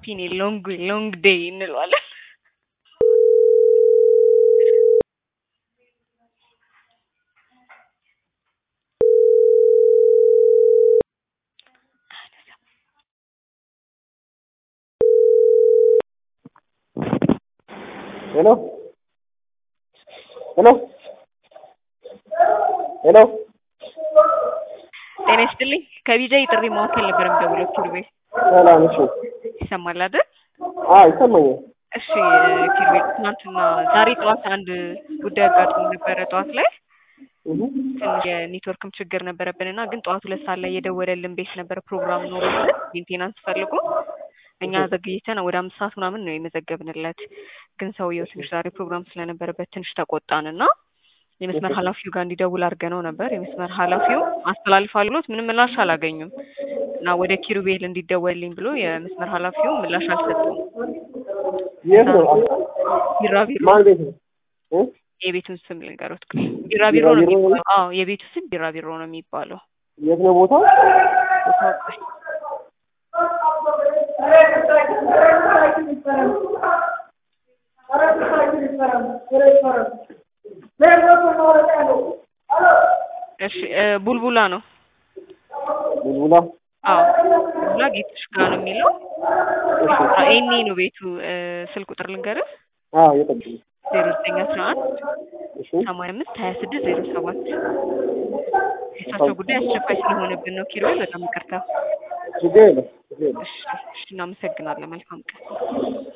ሃፒ ሎንግ ሎንግ ዴይ እንለዋለን። ሄሎ ሄሎ ሄሎ ጤና ይስጥልኝ። ከቢጃይ ጥሪ ማዕከል ነበር የምደውለው። ኪሩቤል ሰላም። እሺ፣ ይሰማል አይደል? አዎ ይሰማኛል። እሺ ኪሩቤል፣ ትናንትና ዛሬ ጠዋት አንድ ጉዳይ አጋጥሞ ነበረ። ጠዋት ላይ እህ ትንሽ የኔትወርክም ችግር ነበረብን እና ግን ጠዋት ሁለት ሰዓት ላይ የደወለልን ቤት ነበረ ፕሮግራም ኖሮልን ሜንቴናንስ ፈልጎ እኛ ዘግይተን ወደ አምስት ሰዓት ምናምን ነው የመዘገብንለት። ግን ሰውየው ትንሽ ዛሬ ፕሮግራም ስለነበረበት ትንሽ ተቆጣን እና የመስመር ኃላፊው ጋር እንዲደውል አድርገነው ነበር። የመስመር ኃላፊው አስተላልፋል ብሎት ምንም ምላሽ አላገኙም እና ወደ ኪሩቤል እንዲደወልልኝ ብሎ የመስመር ኃላፊው ምላሽ አልሰጡም። የት ነው? ቢራቢሮ ማን ቤት ነው? እ የቤቱን ስም ልንገሮት። ቢራቢሮ ነው ቢራቢሮ ነው? የሚባለው። አዎ የቤቱ ስም ቢራቢሮ ነው የሚባለው። የት ነው ቦታው? ቦታው ቆይ እሺ እ ቡልቡላ ነው። ቡልቡላ። አዎ ቡልቡላ ጌቶች ጋር ነው የሚለው። ኤኒ ነው ቤቱ። እ ስልክ ቁጥር ልንገርህ አዎ የጠብቁኝ። ዜሮ ዘጠኝ አስራ አንድ እሺ ሰማንያ አምስት ሀያ ስድስት ዜሮ ሰባት የእሳቸው ጉዳይ አስቸኳይ ስለሆነብን ነው። ኪሮል በጣም ይቅርታ። ችግር የለም ችግር የለም። እሺ እሺ፣ እናመሰግናለን። መልካም ቀን።